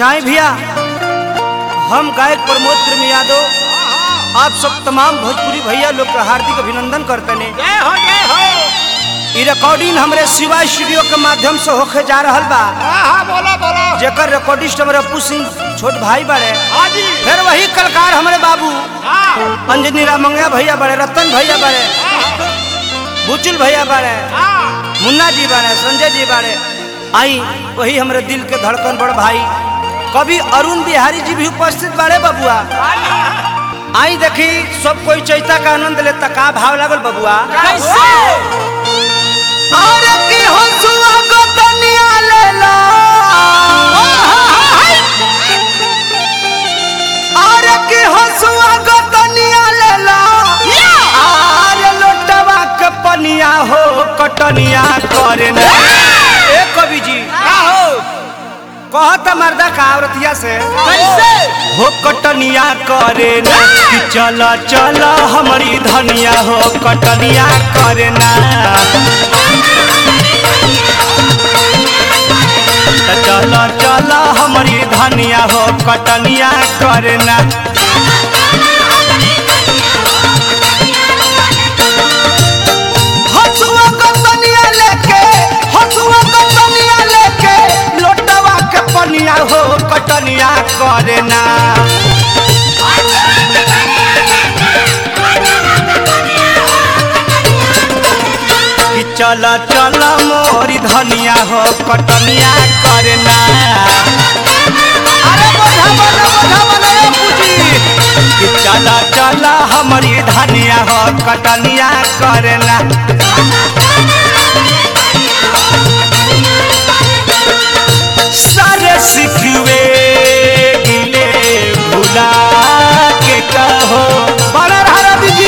अच्छा है भैया हम गायक प्रमोद प्रेम यादव आप सब तमाम भोजपुरी भैया लोग का हार्दिक अभिनंदन करते हैं जय हो जय हो ई रिकॉर्डिंग हमरे शिवा स्टूडियो के माध्यम से होके जा रहल बा हाँ हाँ बोलो बोलो जेकर रिकॉर्डिस्ट हमारे अपू सिंह छोट भाई बड़े हाँ जी फिर वही कलकार हमारे बाबू हाँ अंजनी रामंगया भैया बड़े रतन भैया बड़े बुचुल भैया बड़े हाँ मुन्ना जी बारे संजय जी बारे आई वही हमरे दिल के धड़कन बड़ भाई कवि अरुण बिहारी जी भी उपस्थित बारे बबुआ आई देखी सब कोई चैता का आनंद लेता का भाव लागल बबुआ कैसे अरे की हंसुआ को तनिया ले लो अरे की हंसुआ को तनिया ले लो अरे लोटवा के पनिया हो कटनिया करे ना ए कवि जी का हो कहत मर्दा का औरतिया से कैसे हो कटनिया करे ना कि चल चल हमारी धनिया हो कटनिया करे ना त चल चल हमारी धनिया हो कटनिया करे ना हसुआ कटनिया लेके हसुआ कटनिया लेके लोटवा के पनिया हो कटनिया करे ना कि चल चल मोरी धनिया हो कटनिया करना अरे बोझा बोला बोझा बोला ए पूजी कि चल चल हमारी धनिया हो कटनिया करना सारे सिखवे गिले भुला के कहो बड़ा रहा जी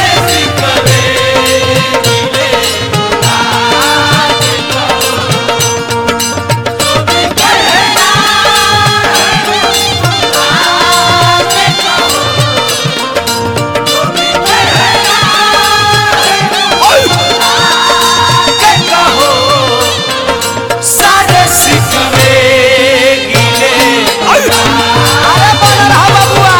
के कहो सारे सिखवे गिले अरे बोल रहा बबुआ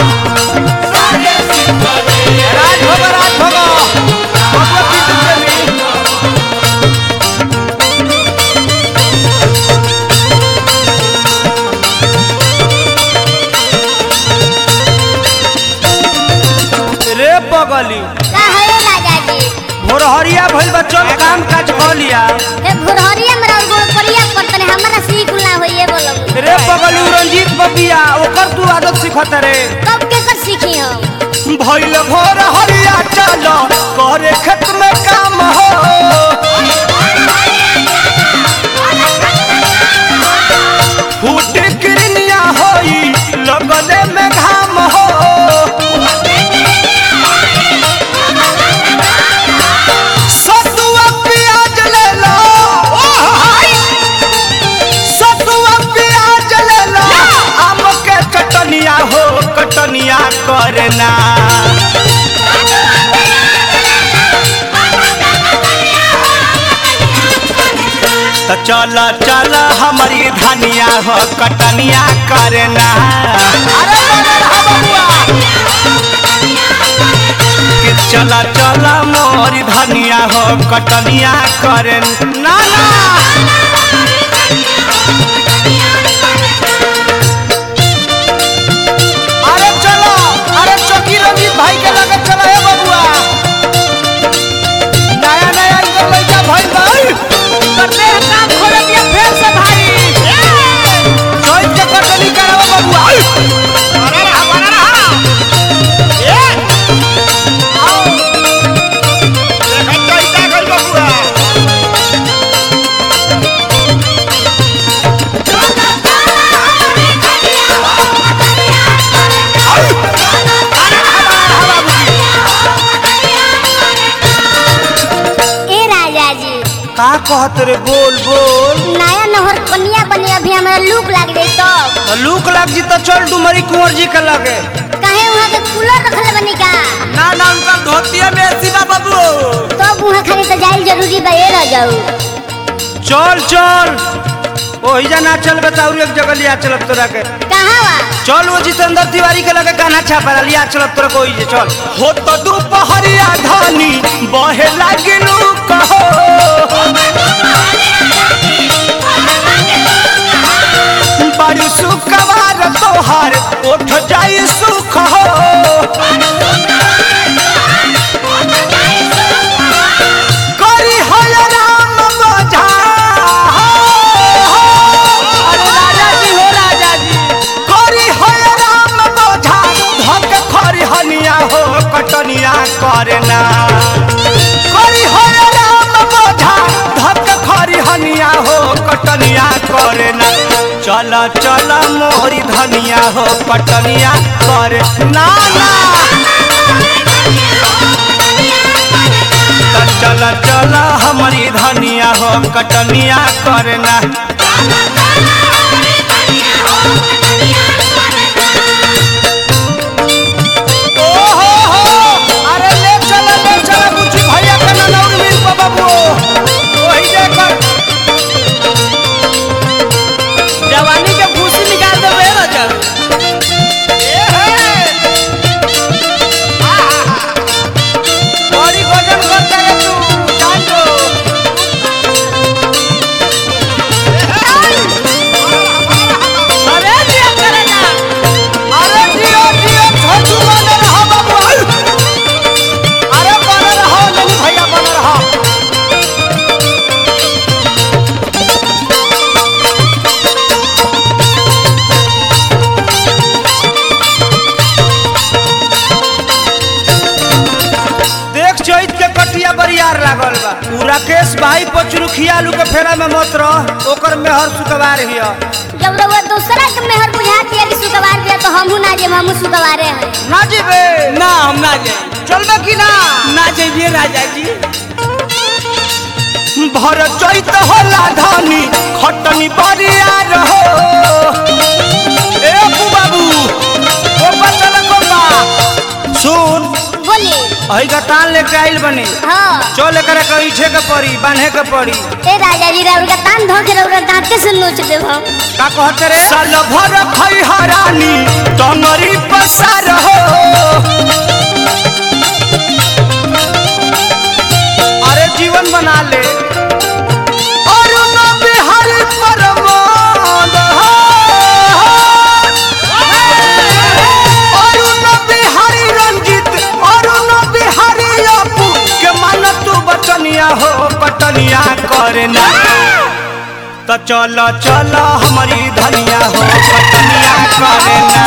राज भगो राज भगो बबुआ पीछे चली रे बगली काहे राजा जी भोरहरिया भइल बच्चों काम काज क लिया ए भुरहरिया मेरा गोड़ परिया पड़तने हमरा सीख ना होइए बोलम रे बगली रंजीत बबिया ओकर तू आदत सिखत रे कब के कर सीखी हम भइल भोर हरिया चलो करे खेत में काम हो फूट किरनिया होई लगले में घाम हो सतुआ प्याज ले लो सतुआ प्याज ले लो आम के कटनिया हो कटनिया करना तो चल चल हमारी धनिया हो कटनिया करना अरे बोले रहा बबुआ कि चल चल मोरी धनिया हो कटनिया करन ना ना अरे चलो अरे चौकी रंजीत भाई के लगे चलो हे बबुआ नया नया इधर लइका भाई भाई करते हैं काम खोले दिया फिर से भाई चौक के कटनी कराओ बबुआ बना रहा बना रहा ये आओ देखा चैता गइल बबुआ ए राजा जी का कहत रे बोल बोल नया नहर कनिया बने अभी हमरा लूक लाग जाई तब तो लूक लाग जी तो चल डुमरी कुंवर जी के लगे काहे वहां के कूलर रखले बनी का ना ना उनका धोतिया में ऐसी बा बबू तब वहां खाली तो जाइल जरूरी बा ए रह जाऊ चल चल ओहिजा ना चल बताऊ एक जगह लिया चलब तोरा के कहाँ बा चल वो जितेंद्र तिवारी के लगे गाना छापा लिया चलब तोरा कोई जे चल हो तो दोपहरिया धानी बहे लागिलू कहो बड़ी सुखवार तोहार उठ जाई सुख हो करी हो राम बोझा अरे राजा जी हो राजा जी करी हो राम बोझा धक खरी हनिया हो कटनिया करना करी हो राम बोझा धक खरी हनिया हो कटनिया करना चल चल मोहरी धनिया हो कटनिया करे ना ना त चल चल हमारी धनिया हो कटनिया करना ओ हो हो अरे ले चल ले चल बुच्ची भैया के ननौर मिल पा बाबू वही देखकर जवानी के भूसी निकाल दे बे रजब ए हे आहा बड़ी गजन करता रे तू जान दो अरे दिया करे ना अरे जियो जियो छोटू बन रहा बाबू अरे बन रहा नहीं भैया बन रहा देख चैत के कटिया बरियार लागल बा उ राकेश भाई पचरुखिया आलू के फेरा में मत रह ओकर मेहर सुकवार हिया जब रउआ दूसरा के मेहर बुझाती है कि सुकवार दिया तो हमहू ना जे हमहू सुकवारे हैं ना जीबे ना हम ना जाए चलबे कि ना ना जाइए राजा जी भर चैत होला धानी खटनी बरियार हो ए अप्पू बाबू कोपा चल कोपा सुन बोली अही का तान लेके आइल बनी हाँ चल एकरा के इठे के पड़ी बांधे के पड़ी ए राजा जी रउआ का तान धो के रउआ दांते से नोच देब हम का कहते रे साल भर खई हरानी टंगरी पसार हो अरे जीवन बना ले अरुण बिहारी परमान हो। अरुण बिहारी रंजित अरुण बिहारी अपू के मन तू बचनिया हो पटनिया करना त चल चल हमारी धनिया हो कटनिया करना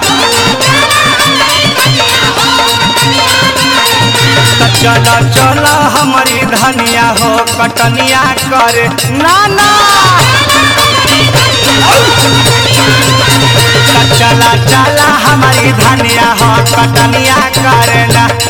त चल चल हमारी धनिया हो कटनिया करे ना ना त चला चला हमारी धनिया हो कटनिया करना